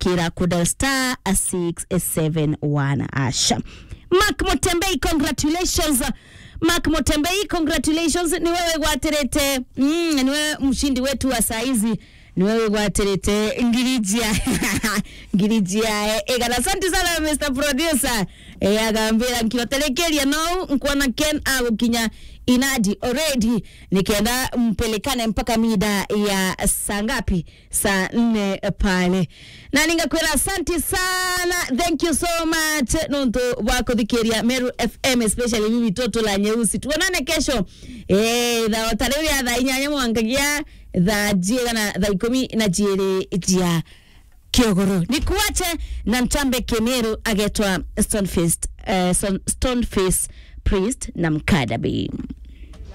ukira kuda star 671 asha Mark Motembei congratulations Mark Motembei congratulations ni wewe gwaterete mm, ni wewe mshindi wetu wa saizi ni wewe gwaterete ngirijia ngirijia egana asante sana Mr Producer e, agambira nkiwatelekeria no nkuona Ken agukinya inadi already nikienda mpelekane mpaka mida ya saa ngapi saa nne pale na ningakwira asante sana thank you so much nonto wakuthikiria meru fm especially mimi toto la nyeusi tuonane kesho eh tha tarĩu thaa inyanya mwangagia thaa jiegana thaa ikumi na jiri jia kiogoro nikuache na ntambe kemeru agetwa stoneface, uh, Stoneface priest na mkadabi